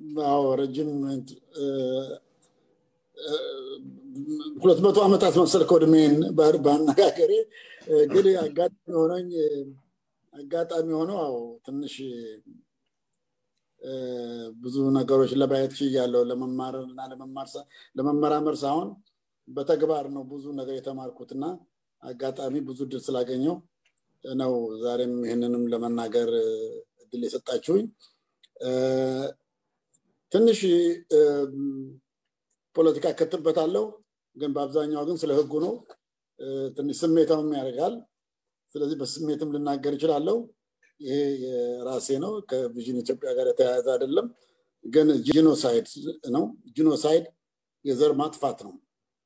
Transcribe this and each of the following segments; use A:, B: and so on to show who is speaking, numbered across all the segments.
A: አዎ ረጅም ሁለት መቶ ዓመታት መሰልከው እድሜን በአነጋገሬ ግን አጋጣሚ ሆነኝ አጋጣሚ ሆነው አዎ ትንሽ ብዙ ነገሮች ለማየት ችያለሁ ለመማር እና ለመመራመር ሳይሆን በተግባር ነው ብዙ ነገር የተማርኩት እና አጋጣሚ ብዙ እድል ስላገኘው ነው ዛሬም ይህንንም ለመናገር እድል የሰጣችሁኝ ትንሽ ፖለቲካ ከትበታለሁ ግን በአብዛኛው ግን ስለ ህጉ ነው ትንሽ ስሜታውም ያደርጋል ስለዚህ በስሜትም ልናገር ይችላለሁ ይሄ የራሴ ነው ከቪዥን ኢትዮጵያ ጋር የተያያዘ አይደለም ግን ጂኖሳይድ ነው ጂኖሳይድ የዘር ማጥፋት ነው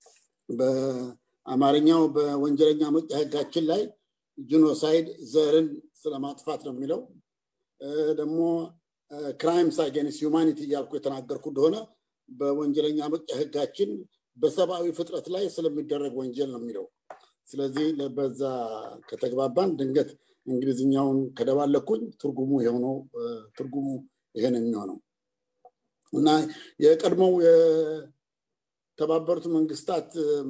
A: በአማርኛው በወንጀለኛ መቅጫ ህጋችን ላይ ጂኖሳይድ ዘርን ስለማጥፋት ነው የሚለው ደግሞ ክራይምስ አጌንስት ሁማኒቲ እያልኩ የተናገርኩ እንደሆነ በወንጀለኛ መቅጫ ህጋችን በሰብአዊ ፍጥረት ላይ ስለሚደረግ ወንጀል ነው የሚለው ስለዚህ በዛ ከተግባባን ድንገት እንግሊዝኛውን ከደባለኩኝ ትርጉሙ የሆነው ትርጉሙ ይሄን የሚሆነው እና የቀድሞው የተባበሩት መንግስታት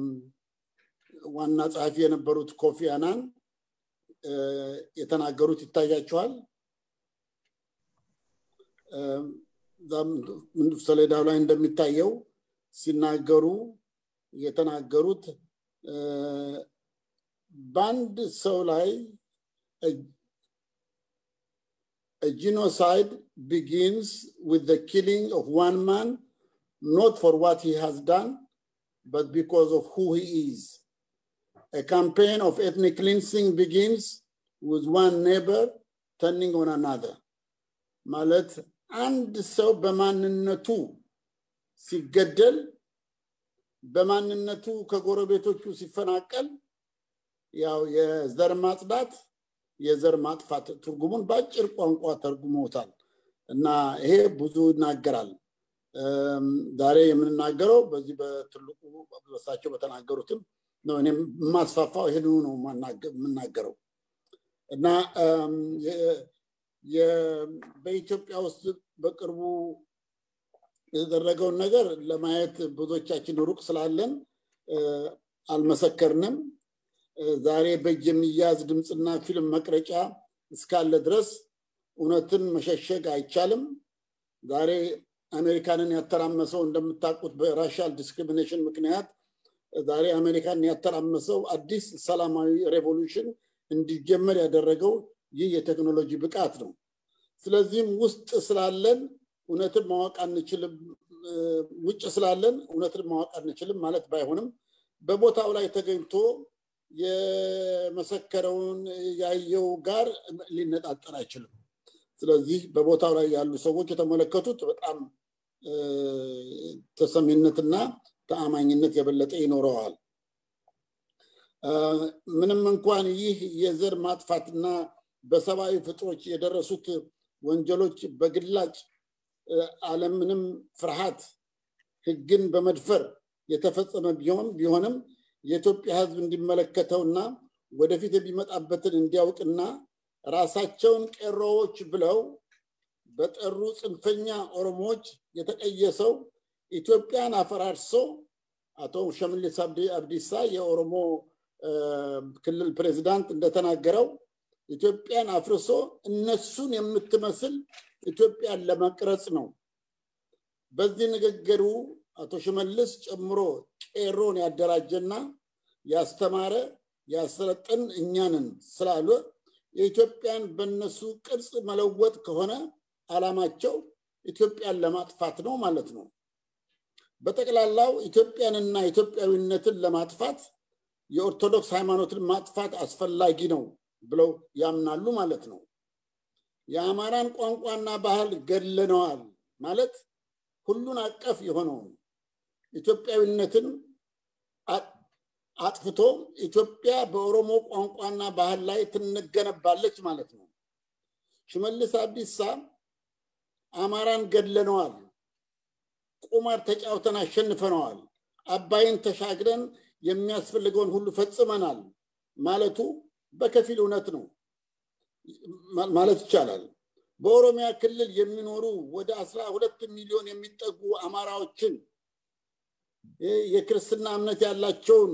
A: ዋና ጸሐፊ የነበሩት ኮፊ አናን የተናገሩት ይታያቸዋል ሰሌዳው ላይ እንደሚታየው ሲናገሩ የተናገሩት በአንድ ሰው ላይ A genocide begins with the killing of one man, not for what he has done, but because of who he is. A campaign of ethnic cleansing begins with one neighbor turning on another. ማለት አንድ ሰው በማንነቱ ሲገደል በማንነቱ ከጎረቤቶቹ ሲፈናቀል ያው የዘር ማጽዳት የዘር ማጥፋት ትርጉሙን በአጭር ቋንቋ ተርጉመውታል እና ይሄ ብዙ ይናገራል ዛሬ የምንናገረው በዚህ በትልቁ በሳቸው በተናገሩትም ነው እኔም የማስፋፋው ይህንኑ ነው የምናገረው እና በኢትዮጵያ ውስጥ በቅርቡ የተደረገውን ነገር ለማየት ብዙዎቻችን ሩቅ ስላለን አልመሰከርንም ዛሬ በእጅ የሚያዝ ድምፅና ፊልም መቅረጫ እስካለ ድረስ እውነትን መሸሸግ አይቻልም ዛሬ አሜሪካንን ያተራመሰው እንደምታውቁት በራሻል ዲስክሪሚኔሽን ምክንያት ዛሬ አሜሪካን ያተራመሰው አዲስ ሰላማዊ ሬቮሉሽን እንዲጀመር ያደረገው ይህ የቴክኖሎጂ ብቃት ነው ስለዚህም ውስጥ ስላለን እውነትን ማወቅ አንችልም ውጭ ስላለን እውነትን ማወቅ አንችልም ማለት ባይሆንም በቦታው ላይ ተገኝቶ የመሰከረውን ያየው ጋር ሊነጣጠር አይችልም ስለዚህ በቦታው ላይ ያሉ ሰዎች የተመለከቱት በጣም ተሰሚነትና ተአማኝነት የበለጠ ይኖረዋል ምንም እንኳን ይህ የዘር ማጥፋትና በሰብአዊ ፍጥሮች የደረሱት ወንጀሎች በግላጭ አለምንም ፍርሃት ህግን በመድፈር የተፈጸመ ቢሆን ቢሆንም የኢትዮጵያ ህዝብ እንዲመለከተውና ወደፊት የሚመጣበትን እንዲያውቅና ራሳቸውን ቄሮዎች ብለው በጠሩ ጽንፈኛ ኦሮሞዎች የተቀየሰው ኢትዮጵያን አፈራርሶ አቶ ሸምሊስ አብዲሳ የኦሮሞ ክልል ፕሬዚዳንት እንደተናገረው ኢትዮጵያን አፍርሶ እነሱን የምትመስል ኢትዮጵያን ለመቅረጽ ነው በዚህ ንግግሩ አቶ ሽመልስ ጨምሮ ቄሮን ያደራጀና ያስተማረ ያሰለጥን እኛንን ስላሉ የኢትዮጵያን በነሱ ቅርጽ መለወጥ ከሆነ አላማቸው ኢትዮጵያን ለማጥፋት ነው ማለት ነው በጠቅላላው ኢትዮጵያንና ኢትዮጵያዊነትን ለማጥፋት የኦርቶዶክስ ሃይማኖትን ማጥፋት አስፈላጊ ነው ብለው ያምናሉ ማለት ነው የአማራን ቋንቋና ባህል ገድለነዋል ማለት ሁሉን አቀፍ የሆነውን ኢትዮጵያዊነትን አጥፍቶ ኢትዮጵያ በኦሮሞ ቋንቋና ባህል ላይ ትንገነባለች ማለት ነው ሽመልስ አብዲሳ አማራን ገድለነዋል ቁማር ተጫውተን አሸንፈነዋል አባይን ተሻግረን የሚያስፈልገውን ሁሉ ፈጽመናል ማለቱ በከፊል እውነት ነው ማለት ይቻላል በኦሮሚያ ክልል የሚኖሩ ወደ አስራ ሁለት ሚሊዮን የሚጠጉ አማራዎችን የክርስትና እምነት ያላቸውን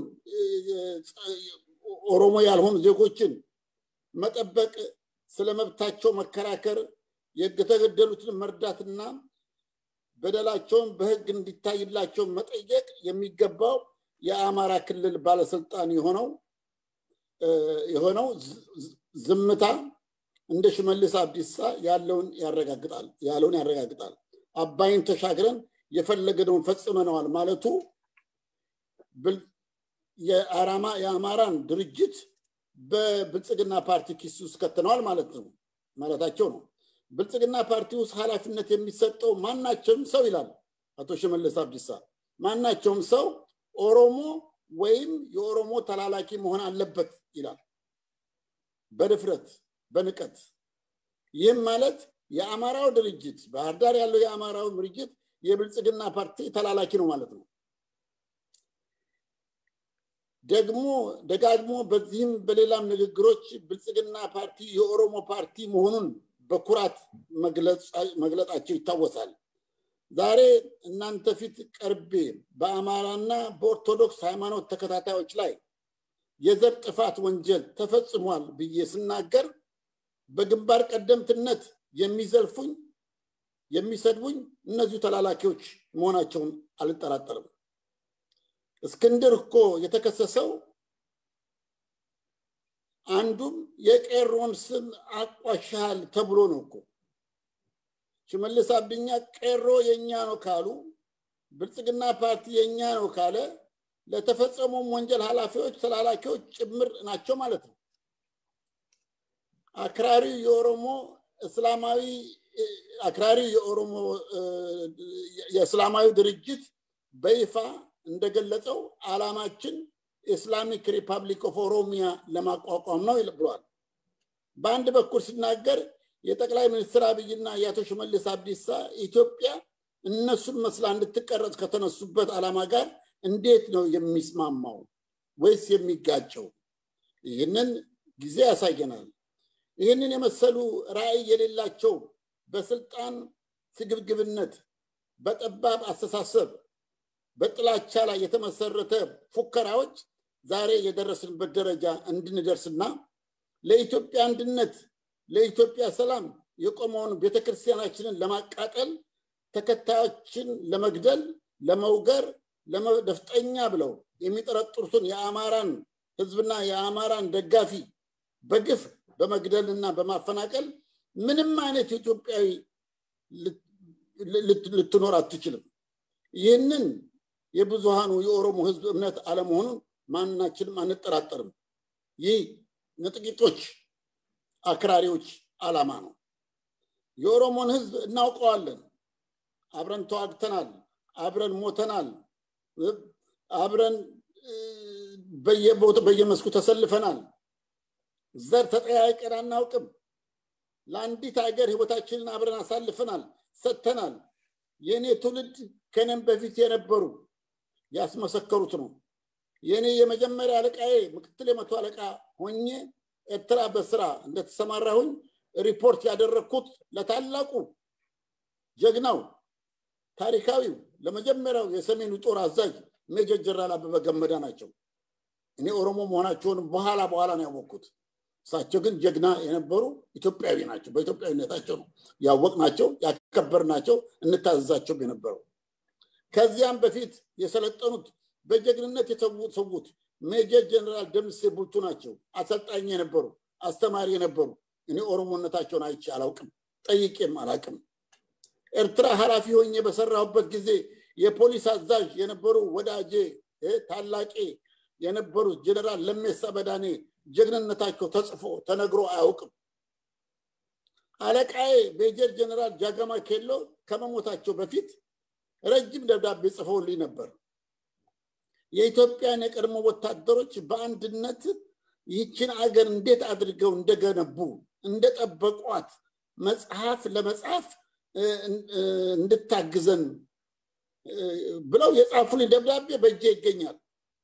A: ኦሮሞ ያልሆኑ ዜጎችን መጠበቅ፣ ስለ መብታቸው መከራከር፣ የተገደሉትን መርዳትና በደላቸውን በሕግ እንዲታይላቸው መጠየቅ የሚገባው የአማራ ክልል ባለስልጣን የሆነው የሆነው ዝምታ እንደ ሽመልስ አብዲሳ ያለውን ያረጋግጣል ያለውን ያረጋግጣል። አባይን ተሻግረን የፈለገነውን ፈጽመነዋል ማለቱ የአማራን ድርጅት በብልጽግና ፓርቲ ኪስ ውስጥ ከተነዋል ማለት ነው ማለታቸው ነው። ብልጽግና ፓርቲ ውስጥ ኃላፊነት የሚሰጠው ማናቸውም ሰው ይላል አቶ ሽመልስ አብዲሳ፣ ማናቸውም ሰው ኦሮሞ ወይም የኦሮሞ ተላላኪ መሆን አለበት ይላል በድፍረት በንቀት። ይህም ማለት የአማራው ድርጅት ባህር ዳር ያለው የአማራው ድርጅት የብልጽግና ፓርቲ ተላላኪ ነው ማለት ነው። ደግሞ ደጋግሞ በዚህም በሌላም ንግግሮች ብልጽግና ፓርቲ የኦሮሞ ፓርቲ መሆኑን በኩራት መግለጻቸው ይታወሳል። ዛሬ እናንተ ፊት ቀርቤ በአማራና በኦርቶዶክስ ሃይማኖት ተከታታዮች ላይ የዘር ጥፋት ወንጀል ተፈጽሟል ብዬ ስናገር በግንባር ቀደምትነት የሚዘልፉኝ የሚሰድቡኝ እነዚሁ ተላላኪዎች መሆናቸውን አልጠራጠርም። እስክንድር እኮ የተከሰሰው አንዱም የቄሮን ስም አቋሻል ተብሎ ነው እኮ። ሽመልስ አብዲኛ ቄሮ የኛ ነው ካሉ፣ ብልጽግና ፓርቲ የኛ ነው ካለ ለተፈጸሙም ወንጀል ኃላፊዎች ተላላኪዎች ጭምር ናቸው ማለት ነው። አክራሪ የኦሮሞ እስላማዊ አክራሪ የኦሮሞ የእስላማዊ ድርጅት በይፋ እንደገለጸው ዓላማችን ኢስላሚክ ሪፐብሊክ ኦፍ ኦሮሚያ ለማቋቋም ነው ብሏል። በአንድ በኩል ሲናገር የጠቅላይ ሚኒስትር አብይና የአቶ ሽመልስ አብዲሳ ኢትዮጵያ እነሱን መስላ እንድትቀረጽ ከተነሱበት ዓላማ ጋር እንዴት ነው የሚስማማው ወይስ የሚጋጨው? ይህንን ጊዜ ያሳየናል። ይህንን የመሰሉ ራዕይ የሌላቸው በስልጣን ስግብግብነት፣ በጠባብ አስተሳሰብ፣ በጥላቻ ላይ የተመሰረተ ፉከራዎች ዛሬ የደረስንበት ደረጃ እንድንደርስና ለኢትዮጵያ አንድነት፣ ለኢትዮጵያ ሰላም የቆመውን ቤተክርስቲያናችንን ለማቃጠል ተከታዮችን ለመግደል፣ ለመውገር፣ ለመደፍጠኛ ብለው የሚጠረጥሩትን የአማራን ህዝብና የአማራን ደጋፊ በግፍ በመግደልና በማፈናቀል ምንም አይነት ኢትዮጵያዊ ልትኖር አትችልም። ይህንን የብዙሃኑ የኦሮሞ ህዝብ እምነት አለመሆኑን ማናችንም አንጠራጠርም። ይህ ለጥቂቶች አክራሪዎች ዓላማ ነው። የኦሮሞን ህዝብ እናውቀዋለን። አብረን ተዋግተናል፣ አብረን ሞተናል፣ አብረን በየመስኩ ተሰልፈናል። ዘር ተጠያይቀን አናውቅም። ለአንዲት ሀገር ህይወታችንን አብረን አሳልፈናል፣ ሰጥተናል። የእኔ ትውልድ ከኔም በፊት የነበሩ ያስመሰከሩት ነው። የእኔ የመጀመሪያ አለቃዬ ምክትል የመቶ አለቃ ሆኜ ኤርትራ በስራ እንደተሰማራሁኝ ሪፖርት ያደረግኩት ለታላቁ ጀግናው ታሪካዊው ለመጀመሪያው የሰሜኑ ጦር አዛዥ ሜጀር ጀነራል አበበ ገመዳ ናቸው። እኔ ኦሮሞ መሆናቸውን በኋላ በኋላ ነው ያወቅኩት። እሳቸው ግን ጀግና የነበሩ ኢትዮጵያዊ ናቸው። በኢትዮጵያዊነታቸው ነው ያወቅናቸው፣ ያከበርናቸው፣ እንታዘዛቸው የነበረው። ከዚያም በፊት የሰለጠኑት በጀግንነት የተሰዉት ሜጀር ጀነራል ደምሴ ቡልቱ ናቸው። አሰልጣኝ የነበሩ አስተማሪ የነበሩ። እኔ ኦሮሞነታቸውን አይቼ አላውቅም፣ ጠይቄም አላውቅም። ኤርትራ ኃላፊ ሆኜ በሰራሁበት ጊዜ የፖሊስ አዛዥ የነበሩ ወዳጄ ታላቄ የነበሩት ጀነራል ለሜሳ በዳኔ ጀግንነታቸው ተጽፎ ተነግሮ አያውቅም። አለቃዬ ሜጀር ጀነራል ጃገማ ኬሎ ከመሞታቸው በፊት ረጅም ደብዳቤ ጽፈውልኝ ነበር። የኢትዮጵያን የቀድሞ ወታደሮች በአንድነት ይህችን አገር እንዴት አድርገው እንደገነቡ እንደጠበቋት መጽሐፍ ለመጻፍ እንድታግዘን ብለው የጻፉልኝ ደብዳቤ በእጄ ይገኛል።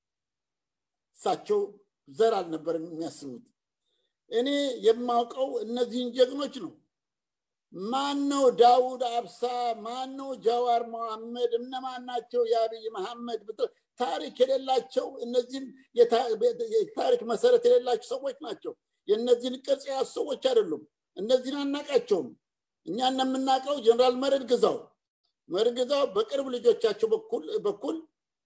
A: እሳቸው ዘር አልነበረም የሚያስቡት። እኔ የማውቀው እነዚህን ጀግኖች ነው። ማን ነው ዳውድ አብሳ? ማን ነው ጃዋር መሐመድ? እነማን ናቸው የአብይ መሐመድ? ታሪክ የሌላቸው እነዚህም የታሪክ መሰረት የሌላቸው ሰዎች ናቸው። የእነዚህን ቅርጽ የያዙ ሰዎች አይደሉም። እነዚህን አናቃቸውም። እኛ የምናውቀው ጀነራል መርዕድ ግዛው መርዕድ ግዛው በቅርብ ልጆቻቸው በኩል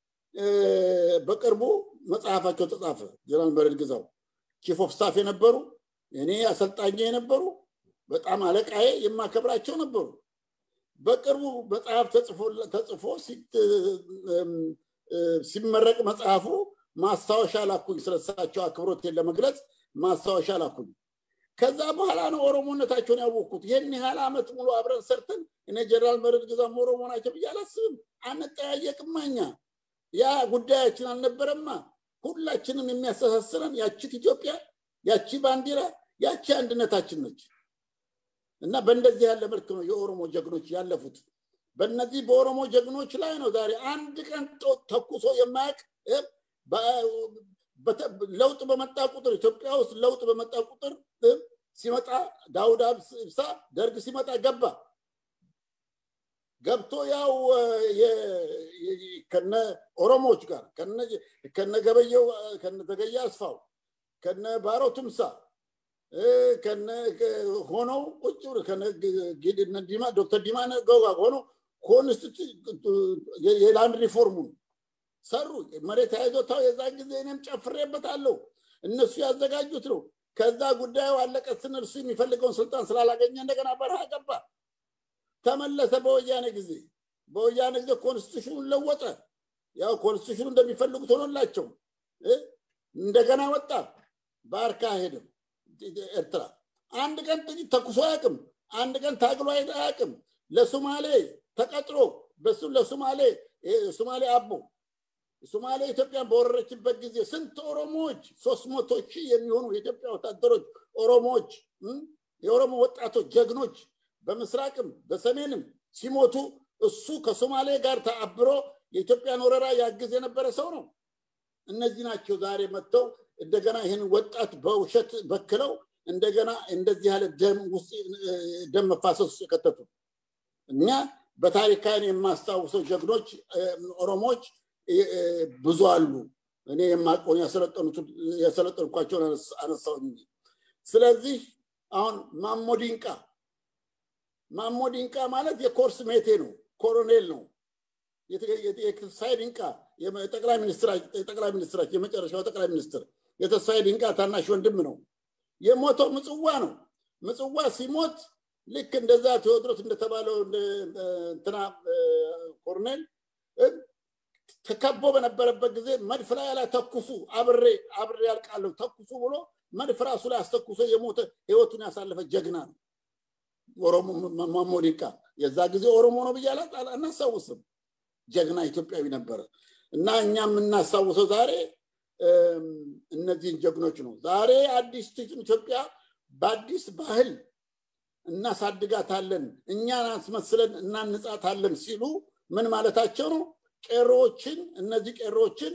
A: በቅርቡ መጽሐፋቸው ተጻፈ። ጀነራል መርዕድ ግዛው ቺፍ ኦፍ ስታፍ የነበሩ እኔ አሰልጣኝ የነበሩ በጣም አለቃዬ የማከብራቸው ነበሩ። በቅርቡ መጽሐፍ ተጽፎ ሲመረቅ መጽሐፉ ማስታወሻ ላኩኝ። ስለሳቸው አክብሮቴን ለመግለጽ ማስታወሻ ላኩኝ። ከዛ በኋላ ነው ኦሮሞነታቸውን ያወቅኩት። ይህን ያህል ዓመት ሙሉ አብረን ሰርተን እኔ ጀነራል መርዕድ ግዛም ኦሮሞ ናቸው ብዬ አላስብም። አንጠያየቅማ እኛ ያ ጉዳያችን አልነበረማ። ሁላችንም የሚያስተሳስረን ያቺት ኢትዮጵያ፣ ያቺ ባንዲራ፣ ያቺ አንድነታችን ነች እና በእንደዚህ ያለ መልክ ነው የኦሮሞ ጀግኖች ያለፉት። በእነዚህ በኦሮሞ ጀግኖች ላይ ነው ዛሬ አንድ ቀን ተኩሶ የማያውቅ ለውጥ በመጣ ቁጥር ኢትዮጵያ ውስጥ ለውጥ በመጣ ቁጥር ሲመጣ ዳውድ ኢብሳ ደርግ ሲመጣ ገባ ገብቶ ያው ከነ ኦሮሞዎች ጋር ከነ ገበየው ከነ ተገየ አስፋው ከነ ባሮ ቱምሳ ከነ ሆነው ቁጭ ዲማ ዶክተር ዲማ ገዋ ሆነው የላንድ ሪፎርሙን ሰሩ። መሬት ያይዞታው የዛን ጊዜ እኔም ጨፍሬበታለሁ። እነሱ ያዘጋጁት ነው። ከዛ ጉዳዩ አለቀ ስንል እሱ የሚፈልገውን ስልጣን ስላላገኘ እንደገና በረሃ ገባ። ተመለሰ በወያኔ ጊዜ። በወያኔ ጊዜ ኮንስቲቱሽኑን ለወጠ። ያው ኮንስቲቱሽኑ እንደሚፈልጉት ሆኖላቸው እንደገና ወጣ። ባርካ ሄደም ኤርትራ አንድ ቀን ጥቂት ተኩሶ አያውቅም። አንድ ቀን ታግሎ አያውቅም። ለሶማሌ ተቀጥሮ በሱ ለሶማሌ ሶማሌ አቦ ሶማሌ ኢትዮጵያን በወረረችበት ጊዜ ስንት ኦሮሞዎች ሶስት መቶ ሺህ የሚሆኑ የኢትዮጵያ ወታደሮች ኦሮሞዎች የኦሮሞ ወጣቶች ጀግኖች በምስራቅም በሰሜንም ሲሞቱ እሱ ከሶማሌ ጋር ተአብሮ የኢትዮጵያን ወረራ ያግዝ የነበረ ሰው ነው። እነዚህ ናቸው ዛሬ መጥተው እንደገና ይህን ወጣት በውሸት በክለው እንደገና እንደዚህ ያለ ደም ውስጥ ደም መፋሰስ ውስጥ የከተቱ እኛ በታሪካን የማስታውሰው ጀግኖች ኦሮሞዎች ብዙ አሉ። እኔ የማውቀውን ያሰለጠንኳቸውን አነሳው እንጂ። ስለዚህ አሁን ማሞ ዲንቃ ማሞ ዲንቃ ማለት የኮርስ ሜቴ ነው፣ ኮሎኔል ነው። የተስፋዬ ዲንቃ ጠቅላይ ሚኒስትራችን የመጨረሻው ጠቅላይ ሚኒስትር የተስፋዬ ዲንቃ ታናሽ ወንድም ነው። የሞተው ምጽዋ ነው። ምጽዋ ሲሞት ልክ እንደዛ ቴዎድሮስ እንደተባለው እንትና ኮሎኔል ተከቦ በነበረበት ጊዜ መድፍ ላይ ላይ ተኩሱ አብሬ አብሬ ያልቃለሁ ተኩሱ ብሎ መድፍ ራሱ ላይ አስተኩሶ የሞተ ህይወቱን ያሳለፈ ጀግና ነው። ኦሮሞ ማሞ ዲንቃ የዛ ጊዜ ኦሮሞ ነው ብዬ አናስታውስም። ጀግና ኢትዮጵያዊ ነበረ እና እኛ የምናስታውሰው ዛሬ እነዚህን ጀግኖች ነው። ዛሬ አዲስ ኢትዮጵያ በአዲስ ባህል እናሳድጋታለን፣ እኛን አስመስለን እናንጻታለን ሲሉ ምን ማለታቸው ነው? ቄሮዎችን እነዚህ ቄሮዎችን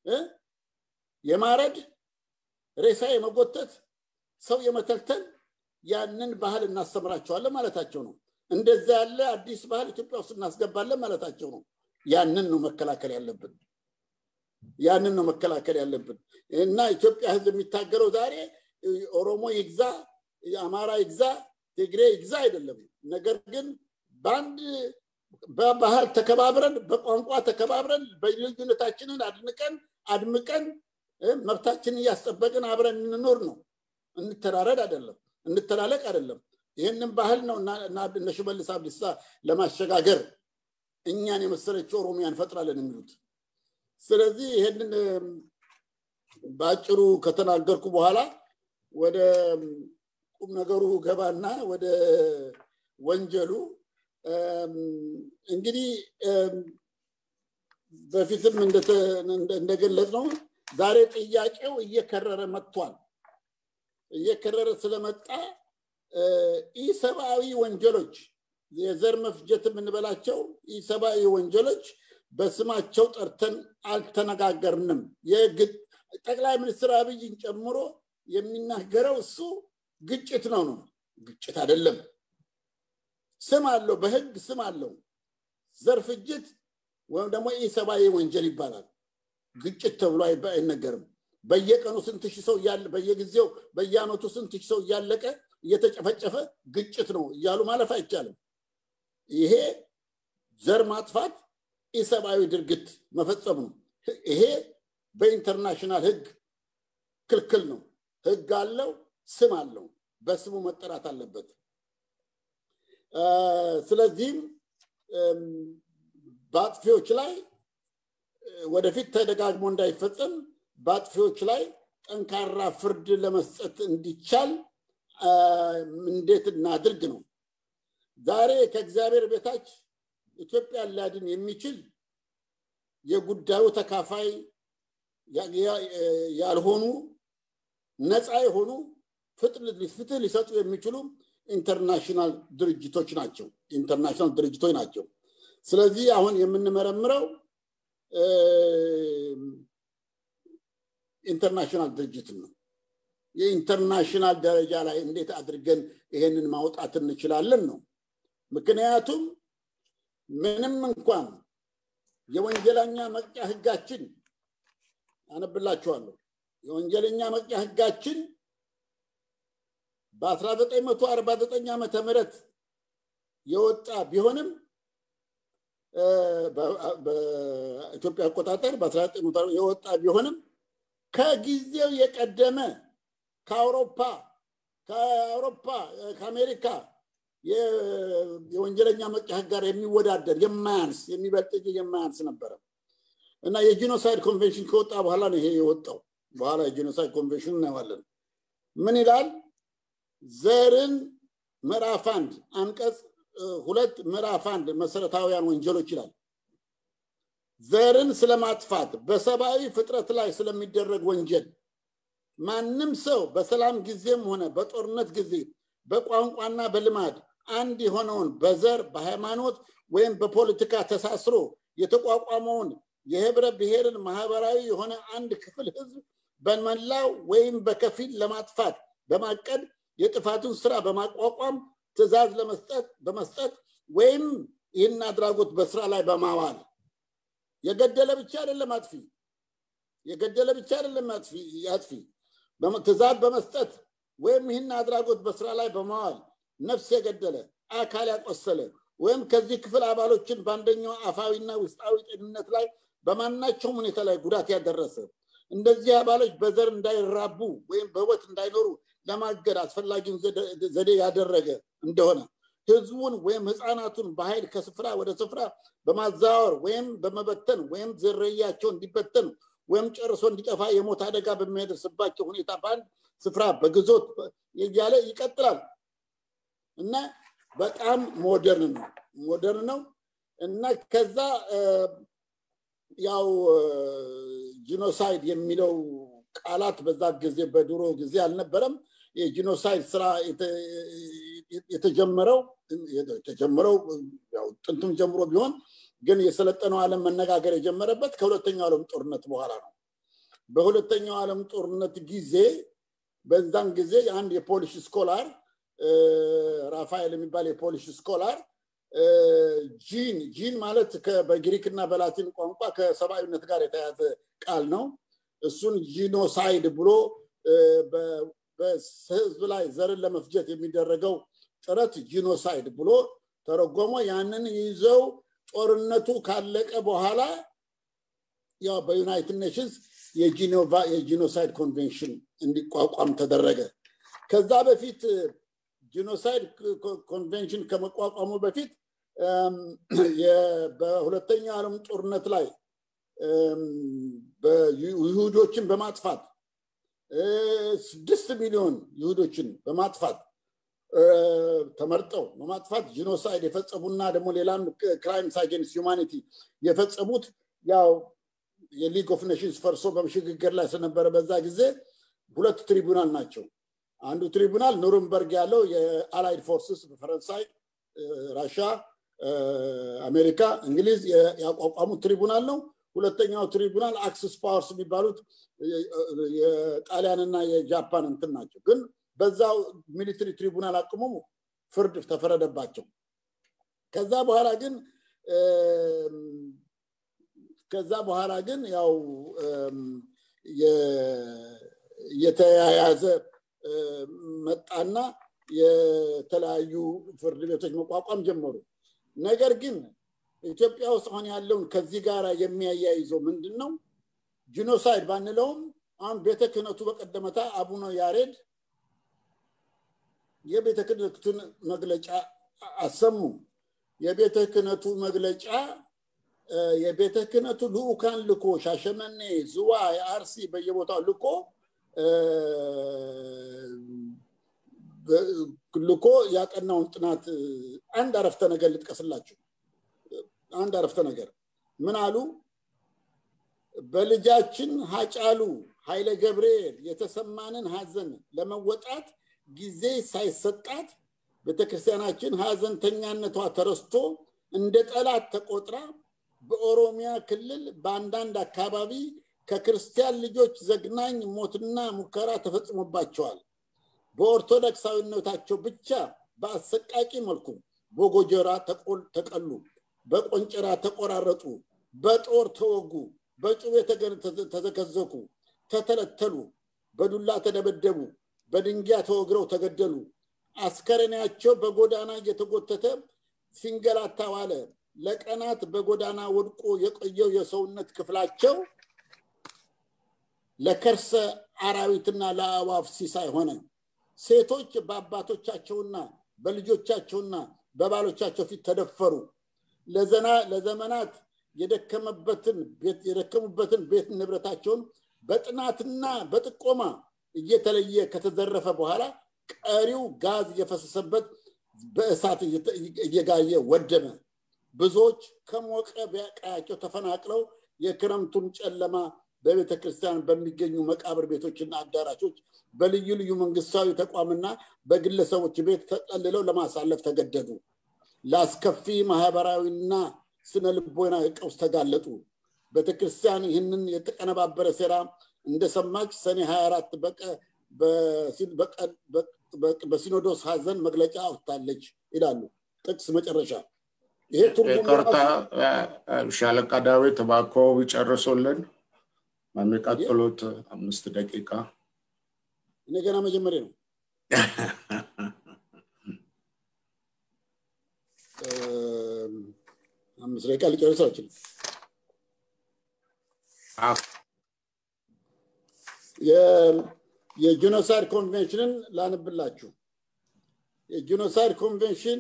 A: የማረድ ሬሳ የመጎተት ሰው የመተልተል ያንን ባህል እናስተምራቸዋለን ማለታቸው ነው። እንደዛ ያለ አዲስ ባህል ኢትዮጵያ ውስጥ እናስገባለን ማለታቸው ነው። ያንን ነው መከላከል ያለብን። ያንን ነው መከላከል ያለብን እና ኢትዮጵያ ህዝብ የሚታገለው ዛሬ ኦሮሞ ይግዛ፣ አማራ ይግዛ፣ ትግሬ ይግዛ አይደለም። ነገር ግን በአንድ በባህል ተከባብረን በቋንቋ ተከባብረን በልዩነታችንን አድንቀን አድምቀን መብታችንን እያስጠበቅን አብረን እንኖር ነው። እንተራረድ አይደለም፣ እንተላለቅ አይደለም። ይህንን ባህል ነው እነ ሽመልስ አብዲሳ ለማሸጋገር እኛን የመሰለች ኦሮሚያ እንፈጥራለን የሚሉት። ስለዚህ ይህንን በአጭሩ ከተናገርኩ በኋላ ወደ ቁም ነገሩ ገባና ወደ ወንጀሉ እንግዲህ በፊትም እንደገለጽ ነው ዛሬ ጥያቄው እየከረረ መጥቷል። እየከረረ ስለመጣ ኢሰብአዊ ወንጀሎች የዘር መፍጀት የምንበላቸው ኢሰብአዊ ወንጀሎች በስማቸው ጠርተን አልተነጋገርንም። ጠቅላይ ሚኒስትር አብይን ጨምሮ የሚናገረው እሱ ግጭት ነው ነው። ግጭት አይደለም። ስም አለው፣ በህግ ስም አለው። ዘር ፍጅት ወይም ደግሞ ኢሰብአዊ ወንጀል ይባላል። ግጭት ተብሎ አይነገርም። በየቀኑ ስንት ሺህ ሰው እያለ በየጊዜው በየአመቱ ስንት ሺህ ሰው እያለቀ እየተጨፈጨፈ ግጭት ነው እያሉ ማለፍ አይቻልም። ይሄ ዘር ማጥፋት ኢሰብአዊ ድርጊት መፈጸም ነው። ይሄ በኢንተርናሽናል ህግ ክልክል ነው። ህግ አለው፣ ስም አለው፣ በስሙ መጠራት አለበት። ስለዚህም በአጥፊዎች ላይ ወደፊት ተደጋግሞ እንዳይፈጸም በአጥፊዎች ላይ ጠንካራ ፍርድ ለመስጠት እንዲቻል እንዴት እናድርግ ነው። ዛሬ ከእግዚአብሔር ቤታች ኢትዮጵያን ሊያድን የሚችል የጉዳዩ ተካፋይ ያልሆኑ ነፃ የሆኑ ፍትህ ሊሰጡ የሚችሉ ኢንተርናሽናል ድርጅቶች ናቸው ኢንተርናሽናል ድርጅቶች ናቸው። ስለዚህ አሁን የምንመረምረው ኢንተርናሽናል ድርጅትን ነው። የኢንተርናሽናል ደረጃ ላይ እንዴት አድርገን ይሄንን ማውጣት እንችላለን ነው። ምክንያቱም ምንም እንኳን የወንጀለኛ መቅጫ ህጋችን አነብላችኋለሁ። የወንጀለኛ መቅጫ ህጋችን በ1949 ዓመተ ምህረት የወጣ ቢሆንም በኢትዮጵያ አቆጣጠር በ19 የወጣ ቢሆንም ከጊዜው የቀደመ ከአውሮፓ ከአውሮፓ ከአሜሪካ የወንጀለኛ መቅጫ ህግ ጋር የሚወዳደር የማያንስ የሚበልጥ እንጂ የማያንስ ነበረ እና የጂኖሳይድ ኮንቬንሽን ከወጣ በኋላ ነው ይሄ የወጣው። በኋላ የጂኖሳይድ ኮንቬንሽን እናየዋለን። ምን ይላል? ዘርን ምዕራፍ አንድ አንቀጽ ሁለት ምዕራፍ አንድ መሰረታዊያን ወንጀሎች ይላል። ዘርን ስለማጥፋት በሰብአዊ ፍጥረት ላይ ስለሚደረግ ወንጀል ማንም ሰው በሰላም ጊዜም ሆነ በጦርነት ጊዜ በቋንቋና በልማድ አንድ የሆነውን በዘር በሃይማኖት ወይም በፖለቲካ ተሳስሮ የተቋቋመውን የህብረ ብሔርን ማህበራዊ የሆነ አንድ ክፍል ህዝብ በመላው ወይም በከፊል ለማጥፋት በማቀድ የጥፋቱን ስራ በማቋቋም ትእዛዝ ለመስጠት በመስጠት ወይም ይህን አድራጎት በስራ ላይ በማዋል የገደለ ብቻ አይደለም አጥፊ የገደለ ብቻ አይደለም አጥፊ ትእዛዝ በመስጠት ወይም ይህን አድራጎት በስራ ላይ በማዋል ነፍስ የገደለ አካል ያቆሰለ ወይም ከዚህ ክፍል አባሎችን በአንደኛው አፋዊና ውስጣዊ ጤንነት ላይ በማናቸውም ሁኔታ ላይ ጉዳት ያደረሰ እንደዚህ አባሎች በዘር እንዳይራቡ ወይም በህይወት እንዳይኖሩ ለማገድ አስፈላጊውን ዘዴ ያደረገ እንደሆነ ህዝቡን ወይም ህፃናቱን በኃይል ከስፍራ ወደ ስፍራ በማዛወር ወይም በመበተን ወይም ዝርያቸው እንዲበተን ወይም ጨርሶ እንዲጠፋ የሞት አደጋ በሚያደርስባቸው ሁኔታ በአንድ ስፍራ በግዞት እያለ ይቀጥላል እና በጣም ሞደርን ነው ሞደርን ነው እና ከዛ ያው ጂኖሳይድ የሚለው ቃላት በዛ ጊዜ በድሮ ጊዜ አልነበረም። የጂኖሳይድ ስራ የተጀመረው የተጀመረው ጥንቱም ጀምሮ ቢሆን ግን የሰለጠነው ዓለም መነጋገር የጀመረበት ከሁለተኛው ዓለም ጦርነት በኋላ ነው። በሁለተኛው ዓለም ጦርነት ጊዜ በዛን ጊዜ አንድ የፖሊሽ ስኮላር ራፋኤል የሚባል የፖሊሽ ስኮላር ጂን ጂን ማለት በግሪክ እና በላቲን ቋንቋ ከሰብአዊነት ጋር የተያዘ ቃል ነው። እሱን ጂኖሳይድ ብሎ በህዝብ ላይ ዘርን ለመፍጀት የሚደረገው ጥረት ጂኖሳይድ ብሎ ተረጎሞ ያንን ይዘው ጦርነቱ ካለቀ በኋላ ያው በዩናይትድ ኔሽንስ የጂኖቫ የጂኖሳይድ ኮንቬንሽን እንዲቋቋም ተደረገ። ከዛ በፊት ጂኖሳይድ ኮንቬንሽን ከመቋቋሙ በፊት በሁለተኛው ዓለም ጦርነት ላይ ይሁዶችን በማጥፋት ስድስት ሚሊዮን ይሁዶችን በማጥፋት ተመርጠው በማጥፋት ጂኖሳይድ የፈጸሙና ደግሞ ሌላም ክራይምስ አጌንስት ሁማኒቲ የፈጸሙት ያው የሊግ ኦፍ ኔሽንስ ፈርሶ በሽግግር ላይ ስለነበረ በዛ ጊዜ ሁለት ትሪቡናል ናቸው። አንዱ ትሪቡናል ኑርንበርግ ያለው የአላይድ ፎርስስ በፈረንሳይ፣ ራሻ፣ አሜሪካ፣ እንግሊዝ ያቋቋሙት ትሪቡናል ነው። ሁለተኛው ትሪቡናል አክስስ ፓወርስ የሚባሉት የጣሊያንና የጃፓን እንትን ናቸው። ግን በዛው ሚሊትሪ ትሪቡናል አቅሙ ፍርድ ተፈረደባቸው ከዛ በኋላ ግን ከዛ በኋላ ግን ያው የተያያዘ መጣና የተለያዩ ፍርድ ቤቶች መቋቋም ጀመሩ። ነገር ግን ኢትዮጵያ ውስጥ አሁን ያለውን ከዚህ ጋር የሚያያይዘው ምንድን ነው? ጂኖሳይድ ባንለውም አሁን ቤተ ክህነቱ በቀደመታ አቡነ ያሬድ የቤተ ክህነቱን መግለጫ አሰሙ። የቤተ ክህነቱ መግለጫ የቤተ ክህነቱ ልኡካን ልኮ ሻሸመኔ፣ ዝዋይ፣ አርሲ በየቦታው ልኮ ልኮ ያጠናውን ጥናት አንድ አረፍተ ነገር ልጥቀስላችሁ። አንድ አረፍተ ነገር ምን አሉ? በልጃችን ሀጫሉ ኃይለ ገብርኤል የተሰማንን ሀዘን ለመወጣት ጊዜ ሳይሰጣት ቤተክርስቲያናችን ሀዘንተኛነቷ ተረስቶ እንደ ጠላት ተቆጥራ በኦሮሚያ ክልል በአንዳንድ አካባቢ ከክርስቲያን ልጆች ዘግናኝ ሞትና ሙከራ ተፈጽሞባቸዋል። በኦርቶዶክሳዊነታቸው ብቻ በአሰቃቂ መልኩ በጎጀራ ተቀሉ፣ በቆንጨራ ተቆራረጡ፣ በጦር ተወጉ፣ በጩቤ ተዘከዘኩ፣ ተተለተሉ፣ በዱላ ተደበደቡ፣ በድንጊያ ተወግረው ተገደሉ። አስከሬናቸው በጎዳና እየተጎተተ ሲንገላታ ዋለ። ለቀናት በጎዳና ወድቆ የቆየው የሰውነት ክፍላቸው ለከርሰ አራዊትና ለአእዋፍ ሲሳይ ሆነ። ሴቶች በአባቶቻቸውና በልጆቻቸውና በባሎቻቸው ፊት ተደፈሩ። ለዘመናት የደከሙበትን ቤት ንብረታቸውን በጥናትና በጥቆማ እየተለየ ከተዘረፈ በኋላ ቀሪው ጋዝ እየፈሰሰበት በእሳት እየጋየ ወደመ። ብዙዎች ከሞቀ ቀያቸው ተፈናቅለው የክረምቱን ጨለማ በቤተ ክርስቲያን በሚገኙ መቃብር ቤቶችና አዳራሾች በልዩ ልዩ መንግስታዊ ተቋምና በግለሰቦች ቤት ተጠልለው ለማሳለፍ ተገደዱ። ለአስከፊ ማህበራዊና ስነ ልቦና ቀውስ ተጋለጡ። ቤተክርስቲያን ይህንን የተቀነባበረ ሴራ እንደሰማች ሰኔ 24 በሲኖዶስ ሀዘን መግለጫ አውጥታለች ይላሉ። ጥቅስ መጨረሻ ይሄ
B: ይቅርታ ሻለቃ ዳዊት እባክዎ ቢጨርሱልን በሚቀጥሉት አምስት ደቂቃ
A: እኔ ገና መጀመሪያ ነው። አምስት ደቂቃ ሊጨርስ አልችልም። የጂኖሳይድ ኮንቬንሽንን ላንብላችሁ። የጂኖሳይድ ኮንቬንሽን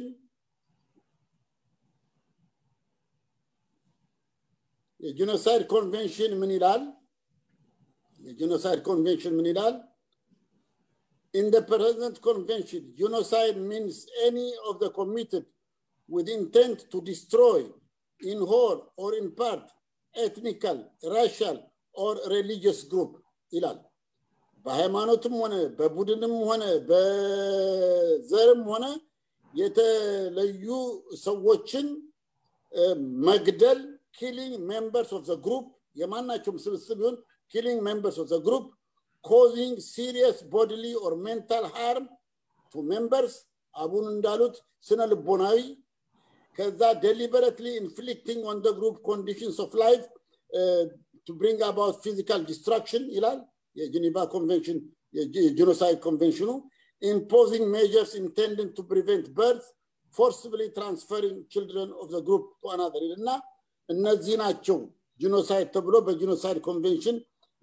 A: የጂኖሳይድ ኮንቬንሽን ምን ይላል? የጂኖሳይድ ኮንቬንሽን ምን ይላል? In the present convention, genocide means any of the committed with intent to destroy in whole or in part ethnical, racial or religious group ይላል። በሃይማኖትም ሆነ በቡድንም ሆነ በዘርም ሆነ የተለዩ ሰዎችን መግደል ኪሊንግ ሜምበርስ ኦፍ ዘ ግሩፕ የማናቸውም ስብስብ ይሁን ኪሊንግ ሜምበርስ ኦፍ ዘ ግሩፕ ኮዚንግ ሲሪየስ ቦዲሊ ኦር ሜንታል ሃርም ቱ ሜምበርስ አቡን እንዳሉት ስነ ልቦናዊ ከዛ ዴሊበረትሊ ኢንፍሊክቲንግ ኦን ደ ግሩፕ ኮንዲሽንስ ኦፍ ላይፍ ቱ ብሪንግ አባውት ፊዚካል ዲስትራክሽን ይላል የጂኒቫ ኮንቬንሽን የጂኖሳይድ ኮንቬንሽኑ imposing measures intended to prevent birth forcibly transferring children of the group to another እና እነዚህ ናቸው ጂኖሳይድ ተብሎ በጂኖሳይድ ኮንቬንሽን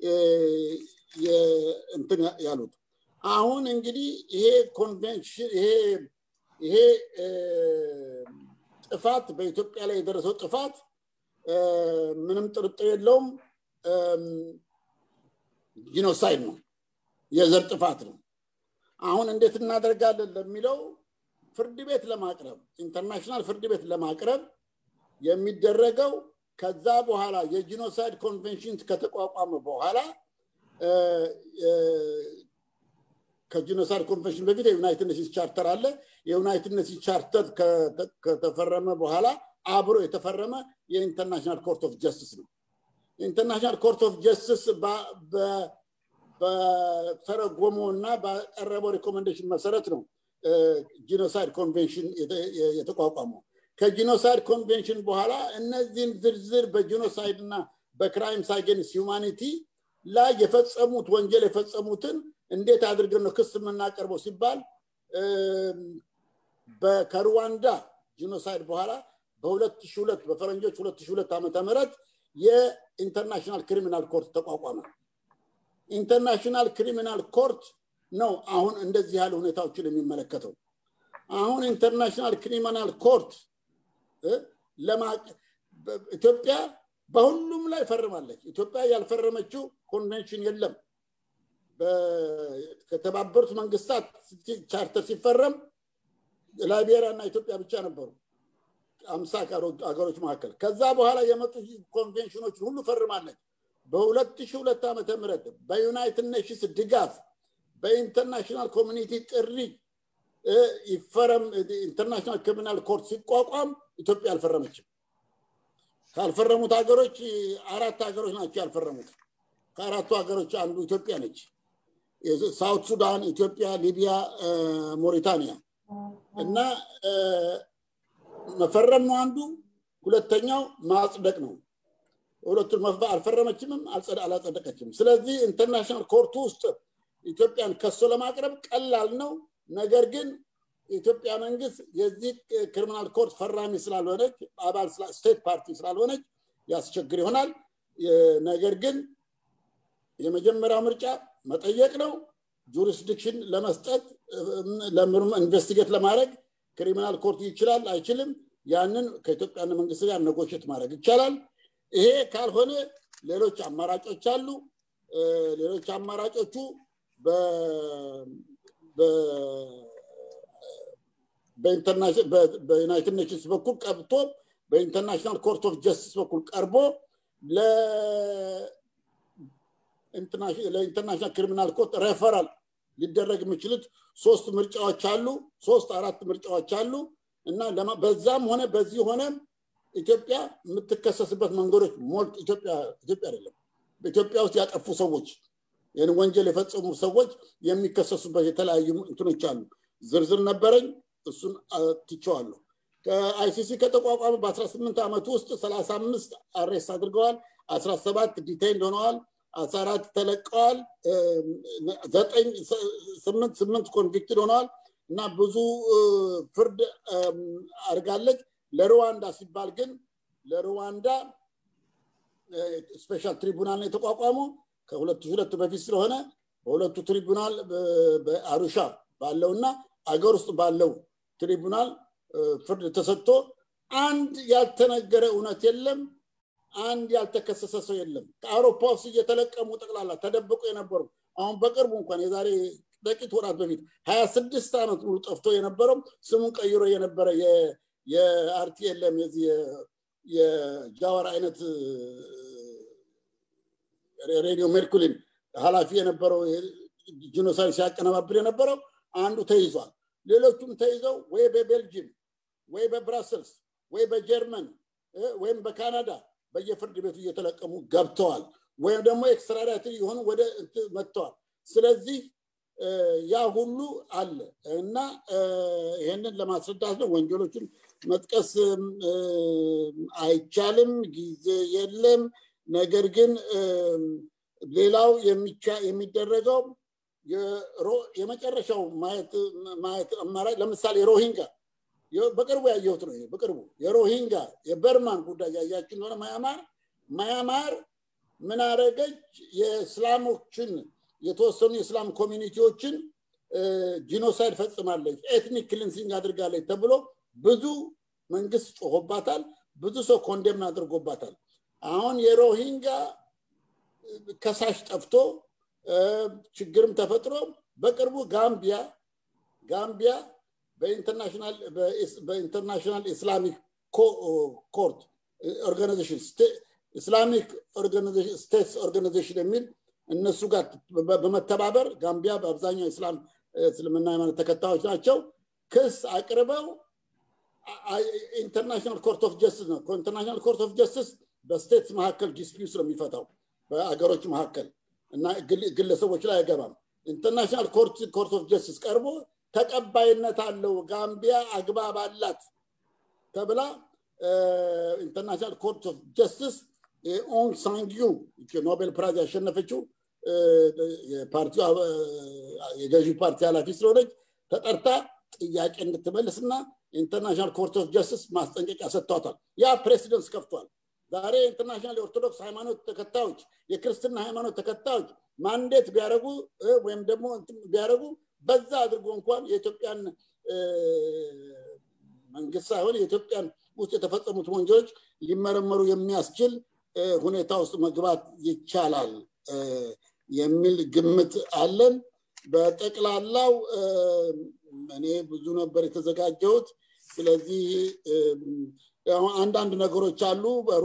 A: እንትን ያሉት አሁን እንግዲህ ይሄ ኮንቬንሽን ይሄ ይሄ ጥፋት በኢትዮጵያ ላይ የደረሰው ጥፋት ምንም ጥርጥር የለውም ጂኖሳይድ ነው የዘር ጥፋት ነው አሁን እንዴት እናደርጋለን ለሚለው ፍርድ ቤት ለማቅረብ ኢንተርናሽናል ፍርድ ቤት ለማቅረብ የሚደረገው ከዛ በኋላ የጂኖሳይድ ኮንቬንሽን ከተቋቋመ በኋላ ከጂኖሳይድ ኮንቬንሽን በፊት የዩናይትድ ኔሽንስ ቻርተር አለ የዩናይትድ ኔሽንስ ቻርተር ከተፈረመ በኋላ አብሮ የተፈረመ የኢንተርናሽናል ኮርት ኦፍ ጀስቲስ ነው የኢንተርናሽናል ኮርት ኦፍ ጀስቲስ በተረጎመው እና ባቀረበው ሪኮሜንዴሽን መሰረት ነው ጂኖሳይድ ኮንቬንሽን የተቋቋመው ከጂኖሳይድ ኮንቬንሽን በኋላ እነዚህን ዝርዝር በጂኖሳይድ እና በክራይምስ አጌንስት ሂውማኒቲ ላይ የፈጸሙት ወንጀል የፈጸሙትን እንዴት አድርገን ነው ክስ የምናቀርበው ሲባል ከሩዋንዳ ጂኖሳይድ በኋላ በ2002 በፈረንጆች 2002 ዓመተ ምህረት የኢንተርናሽናል ክሪሚናል ኮርት ተቋቋመ። ኢንተርናሽናል ክሪሚናል ኮርት ነው አሁን እንደዚህ ያለ ሁኔታዎችን የሚመለከተው። አሁን ኢንተርናሽናል ክሪሚናል ኮርት ኢትዮጵያ በሁሉም ላይ ፈርማለች። ኢትዮጵያ ያልፈረመችው ኮንቬንሽን የለም። ከተባበሩት መንግስታት ቻርተር ሲፈረም ላይቤሪያ እና ኢትዮጵያ ብቻ ነበሩ አምሳ ሀገሮች መካከል። ከዛ በኋላ የመጡ ኮንቬንሽኖችን ሁሉ ፈርማለች። በ2002 ዓመተ ምህረት በዩናይትድ ኔሽንስ ድጋፍ በኢንተርናሽናል ኮሚኒቲ ጥሪ ይፈረም ኢንተርናሽናል ክሪሚናል ኮርት ሲቋቋም ኢትዮጵያ አልፈረመችም። ካልፈረሙት ሀገሮች አራት ሀገሮች ናቸው ያልፈረሙት። ከአራቱ ሀገሮች አንዱ ኢትዮጵያ ነች። ሳውት ሱዳን፣ ኢትዮጵያ፣ ሊቢያ፣ ሞሪታኒያ እና መፈረም ነው አንዱ። ሁለተኛው ማጽደቅ ነው። ሁለቱን አልፈረመችምም፣ አላጸደቀችም። ስለዚህ ኢንተርናሽናል ኮርቱ ውስጥ ኢትዮጵያን ከሶ ለማቅረብ ቀላል ነው። ነገር ግን የኢትዮጵያ መንግስት የዚህ ክሪሚናል ኮርት ፈራሚ ስላልሆነች አባል ስቴት ፓርቲ ስላልሆነች ያስቸግር ይሆናል። ነገር ግን የመጀመሪያው ምርጫ መጠየቅ ነው። ጁሪስዲክሽን ለመስጠት ኢንቨስቲጌት ለማድረግ ክሪሚናል ኮርት ይችላል አይችልም፣ ያንን ከኢትዮጵያ መንግስት ጋር ነጎሽት ማድረግ ይቻላል። ይሄ ካልሆነ ሌሎች አማራጮች አሉ። ሌሎች አማራጮቹ በዩናይትድ ኔሽንስ በኩል ቀብቶ በኢንተርናሽናል ኮርት ኦፍ ጀስቲስ በኩል ቀርቦ ለኢንተርናሽናል ክሪሚናል ኮርት ሬፈራል ሊደረግ የሚችሉት ሶስት ምርጫዎች አሉ። ሶስት አራት ምርጫዎች አሉ እና በዛም ሆነ በዚህ ሆነ ኢትዮጵያ የምትከሰስበት መንገዶች ሞልት ኢትዮጵያ ኢትዮጵያ አይደለም በኢትዮጵያ ውስጥ ያጠፉ ሰዎች ይህን ወንጀል የፈጸሙ ሰዎች የሚከሰሱበት የተለያዩ እንትኖች አሉ። ዝርዝር ነበረኝ፣ እሱን ትቸዋለሁ። ከአይሲሲ ከተቋቋመ በ18 ዓመት ውስጥ 35 አሬስት አድርገዋል፣ 17 ዲቴይንድ ሆነዋል፣ 14 ተለቀዋል፣ ስምንት ስምንት ኮንቪክትድ ሆነዋል እና ብዙ ፍርድ አድርጋለች። ለሩዋንዳ ሲባል ግን ለሩዋንዳ ስፔሻል ትሪቡናል ነው የተቋቋመው ከሁለት ሁለት በፊት ስለሆነ በሁለቱ ትሪቡናል በአሩሻ ባለውና አገር ውስጥ ባለው ትሪቡናል ፍርድ ተሰጥቶ አንድ ያልተነገረ እውነት የለም። አንድ ያልተከሰሰ ሰው የለም። ከአውሮፓ ውስጥ እየተለቀሙ ጠቅላላ ተደብቆ የነበሩ አሁን በቅርቡ እንኳን የዛሬ ጥቂት ወራት በፊት ሀያ ስድስት ዓመት ሙሉ ጠፍቶ የነበረው ስሙን ቀይሮ የነበረ የአርቲኤልኤም የዚህ የጃዋር አይነት ሬዲዮ ሜርኩሊን ኃላፊ የነበረው ጂኖሳይድ ሲያቀነባብር የነበረው አንዱ ተይዟል። ሌሎቹም ተይዘው ወይ በቤልጅየም ወይ በብራሰልስ ወይ በጀርመን ወይም በካናዳ በየፍርድ ቤቱ እየተለቀሙ ገብተዋል፣ ወይም ደግሞ ኤክስትራዳትሪ የሆኑ ወደ መጥተዋል። ስለዚህ ያ ሁሉ አለ እና ይህንን ለማስረዳት ነው። ወንጀሎችን መጥቀስ አይቻልም፣ ጊዜ የለም። ነገር ግን ሌላው የሚደረገው የመጨረሻው ማየት አማራጭ ለምሳሌ ሮሂንጋ በቅርቡ ያየሁት ነው። በቅርቡ የሮሂንጋ የበርማን ጉዳይ ያያችሁ እንደሆነ ማያማር ማያማር ምን አረገች? የእስላሞችን የተወሰኑ የእስላም ኮሚኒቲዎችን ጂኖሳይድ ፈጽማለች፣ ኤትኒክ ክሊንሲንግ አድርጋለች ተብሎ ብዙ መንግስት ጮሆባታል። ብዙ ሰው ኮንዴምን አድርጎባታል። አሁን የሮሂንጋ ከሳሽ ጠፍቶ ችግርም ተፈጥሮ በቅርቡ ጋምቢያ ጋምቢያ በኢንተርናሽናል ኢስላሚክ ኮርት ኦርጋናይዜሽን ኢስላሚክ ስቴትስ ኦርጋናይዜሽን የሚል እነሱ ጋር በመተባበር ጋምቢያ በአብዛኛው ኢስላም እስልምና ሃይማኖት ተከታዮች ናቸው። ክስ አቅርበው ኢንተርናሽናል ኮርት ኦፍ ጀስቲስ ነው። ኢንተርናሽናል ኮርት ኦፍ ጀስቲስ በስቴትስ መካከል ዲስፒዩት ነው የሚፈታው በአገሮች መካከል እና ግለሰቦች ላይ አይገባም። ኢንተርናሽናል ኮርት ኦፍ ጀስቲስ ቀርቦ ተቀባይነት አለው። ጋምቢያ አግባብ አላት ተብላ ኢንተርናሽናል ኮርት ኦፍ ጀስቲስ ኦን ሳንጊዩ ኖቤል ፕራይዝ ያሸነፈችው የፓርቲው የገዢ ፓርቲ ኃላፊ ስለሆነች ተጠርታ ጥያቄ እንድትመልስና ኢንተርናሽናል ኮርት ኦፍ ጀስቲስ ማስጠንቀቂያ ሰጥቷታል። ያ ፕሬሲደንስ ከፍቷል። ዛሬ ኢንተርናሽናል የኦርቶዶክስ ሃይማኖት ተከታዮች፣ የክርስትና ሃይማኖት ተከታዮች ማንዴት ቢያደረጉ ወይም ደግሞ ቢያደረጉ በዛ አድርጎ እንኳን የኢትዮጵያን መንግስት ሳይሆን የኢትዮጵያን ውስጥ የተፈጸሙት ወንጀሎች ሊመረመሩ የሚያስችል ሁኔታ ውስጥ መግባት ይቻላል የሚል ግምት አለን። በጠቅላላው እኔ ብዙ ነበር የተዘጋጀሁት። ስለዚህ አንዳንድ ነገሮች አሉ።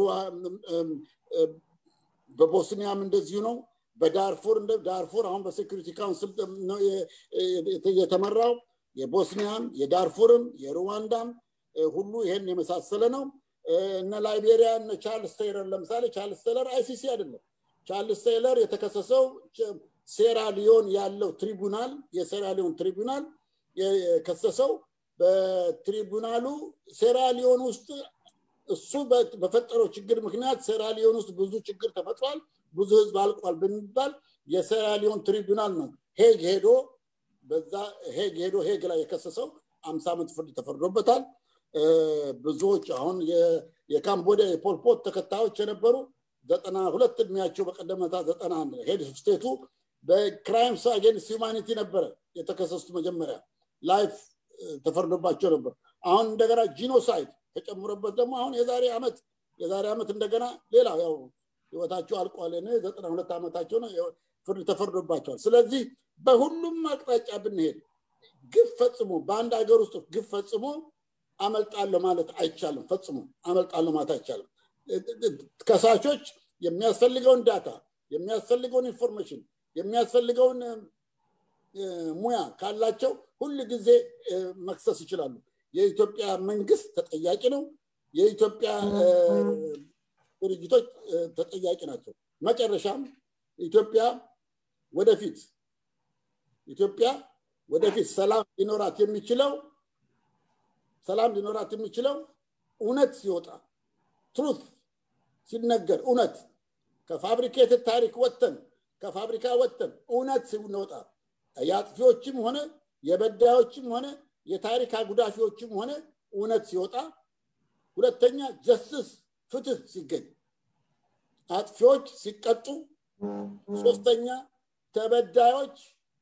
A: በቦስኒያም እንደዚሁ ነው። በዳርፉር እንደ ዳርፉር አሁን በሴኩሪቲ ካውንስል ነው የተመራው። የቦስኒያም፣ የዳርፉርም፣ የሩዋንዳም ሁሉ ይሄን የመሳሰለ ነው። እነ ላይቤሪያ እነ ቻርልስ ቴይለር ለምሳሌ ቻርልስ ቴይለር አይሲሲ አይደለም። ቻርልስ ቴይለር የተከሰሰው ሴራ ሊዮን ያለው ትሪቡናል የሴራ ሊዮን ትሪቡናል የከሰሰው በትሪቡናሉ ሴራ ሊዮን ውስጥ እሱ በፈጠረው ችግር ምክንያት ሴራ ሊዮን ውስጥ ብዙ ችግር ተፈጥሯል፣ ብዙ ህዝብ አልቋል ብንባል የሴራ ሊዮን ትሪቡናል ነው ሄግ ሄዶ በዛ ሄግ ሄዶ ሄግ ላይ የከሰሰው አምሳ ዓመት ፍርድ ተፈርዶበታል። ብዙዎች አሁን የካምቦዲያ የፖልፖት ተከታዮች የነበሩ ዘጠና ሁለት እድሜያቸው በቀደመታ ዘጠና አንድ ሄድ ስቴቱ በክራይምስ አጌንስት ሂውማኒቲ ነበረ የተከሰሱት መጀመሪያ ላይፍ ተፈርዶባቸው ነበር። አሁን እንደገና ጂኖሳይድ ተጨምሮበት ደግሞ አሁን የዛሬ ዓመት የዛሬ ዓመት እንደገና ሌላ ያው ህይወታቸው አልቋል። ዘጠና ሁለት ዓመታቸው ነው ፍርድ ተፈርዶባቸዋል። ስለዚህ በሁሉም አቅጣጫ ብንሄድ ግፍ ፈጽሞ በአንድ ሀገር ውስጥ ግፍ ፈጽሞ አመልጣለሁ ማለት አይቻልም። ፈጽሞ አመልጣለሁ ማለት አይቻልም። ከሳሾች የሚያስፈልገውን ዳታ፣ የሚያስፈልገውን ኢንፎርሜሽን፣ የሚያስፈልገውን ሙያ ካላቸው ሁል ጊዜ መክሰስ ይችላሉ። የኢትዮጵያ መንግስት ተጠያቂ ነው። የኢትዮጵያ ድርጅቶች ተጠያቂ ናቸው። መጨረሻም ኢትዮጵያ ወደፊት ኢትዮጵያ ወደፊት ሰላም ሊኖራት የሚችለው ሰላም ሊኖራት የሚችለው እውነት ሲወጣ ትሩት ሲነገር እውነት ከፋብሪኬትድ ታሪክ ወጥተን ከፋብሪካ ወጥተን እውነት ሲወጣ የአጥፊዎችም ሆነ የበዳዮችም ሆነ የታሪክ አጉዳፊዎችም ሆነ እውነት ሲወጣ፣ ሁለተኛ ጀስትስ ፍትህ ሲገኝ፣ አጥፊዎች ሲቀጡ፣ ሶስተኛ ተበዳዮች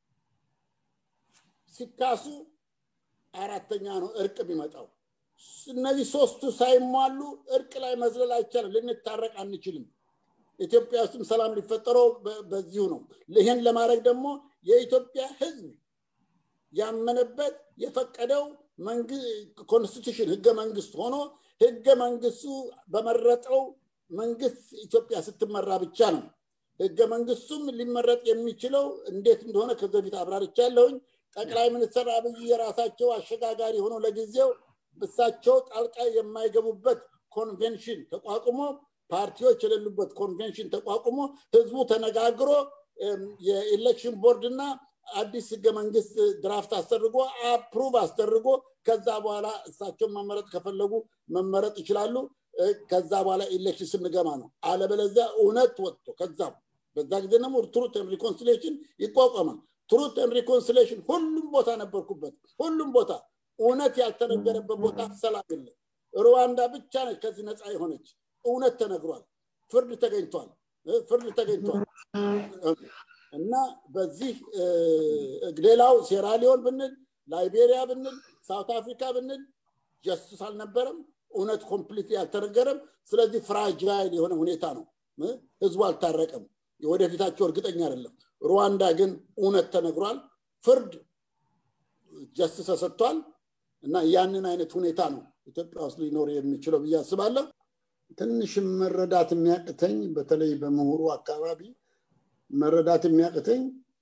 A: ሲካሱ፣ አራተኛ ነው እርቅ የሚመጣው። እነዚህ ሶስቱ ሳይሟሉ እርቅ ላይ መዝለል አይቻልም። ልንታረቅ አንችልም። ኢትዮጵያ ውስጥም ሰላም ሊፈጠረው በዚሁ ነው። ይህን ለማድረግ ደግሞ የኢትዮጵያ ሕዝብ ያመነበት የፈቀደው ኮንስቲቱሽን ህገ መንግስት ሆኖ ህገ መንግስቱ በመረጠው መንግስት ኢትዮጵያ ስትመራ ብቻ ነው። ህገ መንግስቱም ሊመረጥ የሚችለው እንዴት እንደሆነ ከዚህ በፊት አብራርቻለሁኝ። ጠቅላይ ሚኒስትር አብይ የራሳቸው አሸጋጋሪ ሆኖ ለጊዜው እሳቸው ጣልቃ የማይገቡበት ኮንቬንሽን ተቋቁሞ ፓርቲዎች የሌሉበት ኮንቬንሽን ተቋቁሞ ህዝቡ ተነጋግሮ የኢሌክሽን ቦርድ እና አዲስ ህገ መንግስት ድራፍት አስደርጎ አፕሩቭ አስደርጎ ከዛ በኋላ እሳቸውን መመረጥ ከፈለጉ መመረጥ ይችላሉ። ከዛ በኋላ ኢሌክሽን ስንገባ ነው። አለበለዚያ እውነት ወጥቶ ከዛም በዛ ጊዜ ደግሞ ትሩት ሪኮንሲሌሽን ይቋቋማል። ትሩት ሪኮንሲሌሽን ሁሉም ቦታ ነበርኩበት። ሁሉም ቦታ እውነት ያልተነገረበት ቦታ ሰላም የለም። ሩዋንዳ ብቻ ነች ከዚህ ነፃ የሆነች። እውነት ተነግሯል። ፍርድ ተገኝቷል። ፍርድ ተገኝቷል። እና በዚህ ሌላው ሴራሊዮን ብንል ላይቤሪያ ብንል ሳውት አፍሪካ ብንል ጀስቲስ አልነበረም። እውነት ኮምፕሊት ያልተነገረም። ስለዚህ ፍራጃይል የሆነ ሁኔታ ነው። ህዝቡ አልታረቀም። የወደፊታቸው እርግጠኛ አይደለም። ሩዋንዳ ግን እውነት ተነግሯል። ፍርድ ጀስቲስ ተሰጥቷል። እና ያንን አይነት ሁኔታ ነው ኢትዮጵያ ውስጥ ሊኖር የሚችለው ብዬ አስባለሁ። ትንሽ መረዳት የሚያቅተኝ በተለይ በምሁሩ አካባቢ መረዳት የሚያቅተኝ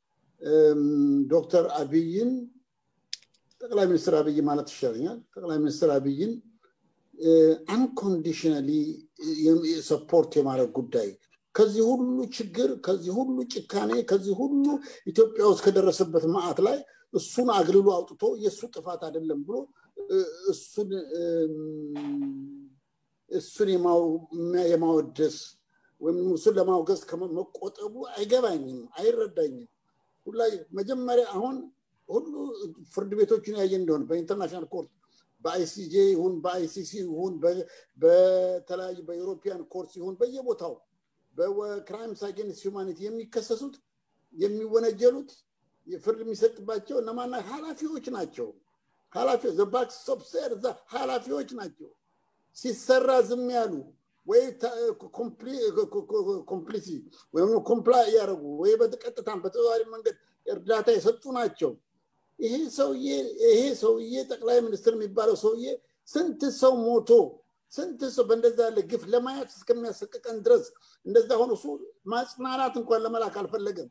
A: ዶክተር አብይን ጠቅላይ ሚኒስትር አብይ ማለት ይሻለኛል። ጠቅላይ ሚኒስትር አብይን አንኮንዲሽናሊ ሰፖርት የማድረግ ጉዳይ ከዚህ ሁሉ ችግር፣ ከዚህ ሁሉ ጭካኔ፣ ከዚህ ሁሉ ኢትዮጵያ ውስጥ ከደረሰበት መዓት ላይ እሱን አግልሎ አውጥቶ የእሱ ጥፋት አይደለም ብሎ እሱን እሱን የማወደስ ወይም እሱን ለማውገዝ ከመቆጠቡ አይገባኝም፣ አይረዳኝም። ሁላ መጀመሪያ አሁን ሁሉ ፍርድ ቤቶችን ያየ እንደሆነ በኢንተርናሽናል ኮርት በአይሲጄ ይሁን በአይሲሲ ይሁን በተለያዩ በዩሮፒያን ኮርት ይሁን በየቦታው በክራይምስ አጌንስት ሁማኒቲ የሚከሰሱት የሚወነጀሉት ፍርድ የሚሰጥባቸው እነማና ኃላፊዎች ናቸው። ኃላፊዎች ዘባክስቶፕ ሴር እዛ ኃላፊዎች ናቸው። ሲሰራ ዝም ያሉ ወይ ኮምፕሊሲ ወይም ኮምፕላ እያደረጉ ወይ በቀጥታም በተዘዋዋሪ መንገድ እርዳታ የሰጡ ናቸው። ይሄ ሰውዬ ይሄ ሰውዬ ጠቅላይ ሚኒስትር የሚባለው ሰውዬ ስንት ሰው ሞቶ ስንት ሰው በእንደዛ ያለ ግፍ ለማየት እስከሚያሰቅቀን ድረስ እንደዛ ሆኖ እሱ ማጽናናት እንኳን ለመላክ አልፈለገም።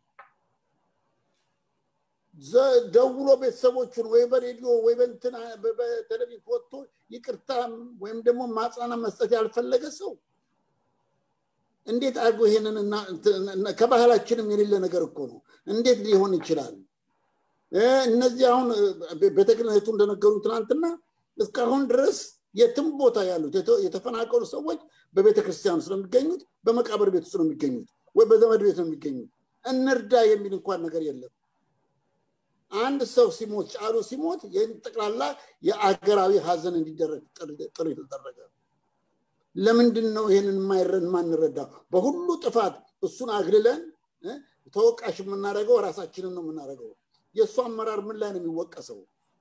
A: ደውሎ ቤተሰቦቹን ወይ በሬዲዮ ወይ በእንትን በቴሌቪዥን ወጥቶ ይቅርታ ወይም ደግሞ ማጽናና መስጠት ያልፈለገ ሰው እንዴት አድርጎ ይሄንን ከባህላችንም የሌለ ነገር እኮ ነው። እንዴት ሊሆን ይችላል? እነዚህ አሁን ቤተ ክህነቱ እንደነገሩ ትናንትና እስካሁን ድረስ የትም ቦታ ያሉት የተፈናቀሉ ሰዎች በቤተ ክርስቲያን ውስጥ ነው የሚገኙት፣ በመቃብር ቤት ውስጥ ነው የሚገኙት፣ ወይ በዘመድ ቤት ነው የሚገኙት። እንርዳ የሚል እንኳን ነገር የለም። አንድ ሰው ሲሞት ጫሉ ሲሞት ይህን ጠቅላላ የአገራዊ ሀዘን እንዲደረግ ጥሪ ተደረገ። ለምንድን ነው ይህንን ማንረዳው? በሁሉ ጥፋት እሱን አግልለን ተወቃሽ የምናደርገው ራሳችንን ነው የምናደርገው። የእሱ አመራር ምን ላይ ነው የሚወቀሰው?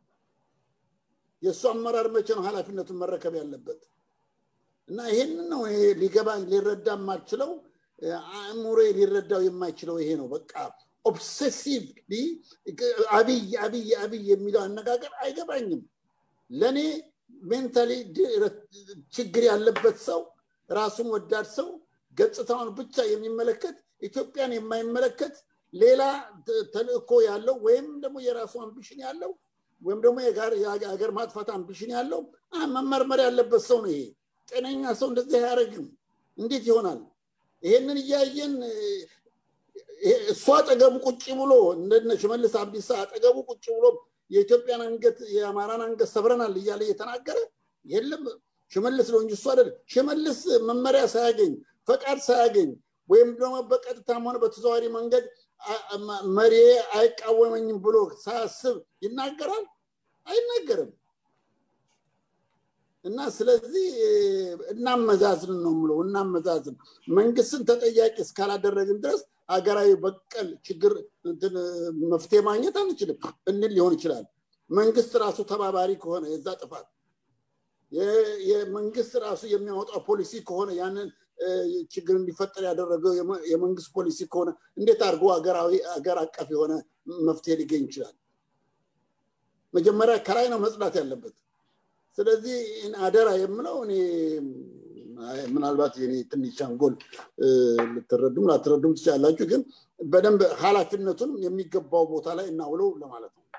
A: የእሱ አመራር መቼ ነው ኃላፊነቱን መረከብ ያለበት? እና ይሄንን ነው ሊገባኝ ሊረዳ የማልችለው አእምሮ ሊረዳው የማይችለው ይሄ ነው። በቃ ኦብሴሲቭሊ አብይ አብይ አብይ የሚለው አነጋገር አይገባኝም። ለእኔ ሜንታሊ ችግር ያለበት ሰው ራሱን ወዳድ ሰው ገጽታውን ብቻ የሚመለከት ኢትዮጵያን የማይመለከት ሌላ ተልእኮ ያለው ወይም ደግሞ የራሱ አምቢሽን ያለው ወይም ደግሞ የሀገር ማጥፋት አምቢሽን ያለው መመርመር ያለበት ሰው ነው። ይሄ ጤነኛ ሰው እንደዚህ አያደርግም። እንዴት ይሆናል? ይሄንን እያየን እሱ አጠገቡ ቁጭ ብሎ እንደነ ሽመልስ አብዲሳ አጠገቡ ቁጭ ብሎ የኢትዮጵያን አንገት የአማራን አንገት ሰብረናል እያለ እየተናገረ የለም ሽመልስ ነው እንጂ እሱ አይደለም። ሽመልስ መመሪያ ሳያገኝ ፈቃድ ሳያገኝ ወይም ደግሞ በቀጥታም ሆነ በተዘዋዋሪ መንገድ መሪ አይቃወመኝም ብሎ ሳያስብ ይናገራል? አይናገርም። እና ስለዚህ እናመዛዝን ነው ምለው፣ እናመዛዝን። መንግስትን ተጠያቂ እስካላደረግን ድረስ ሀገራዊ በቀል ችግር መፍትሄ ማግኘት አንችልም እንል ሊሆን ይችላል። መንግስት ራሱ ተባባሪ ከሆነ የዛ ጥፋት የመንግስት ራሱ የሚያወጣው ፖሊሲ ከሆነ ያንን ችግር እንዲፈጠር ያደረገው የመንግስት ፖሊሲ ከሆነ እንዴት አድርጎ ሀገራዊ ሀገር አቀፍ የሆነ መፍትሄ ሊገኝ ይችላል? መጀመሪያ ከላይ ነው መጽዳት ያለበት። ስለዚህ አደራ የምለው እኔ ምናልባት የኔ ትንሽ አንጎል ልትረዱም ላትረዱም ትችላላችሁ፣ ግን በደንብ ኃላፊነቱን የሚገባው ቦታ ላይ እናውለው ለማለት ነው።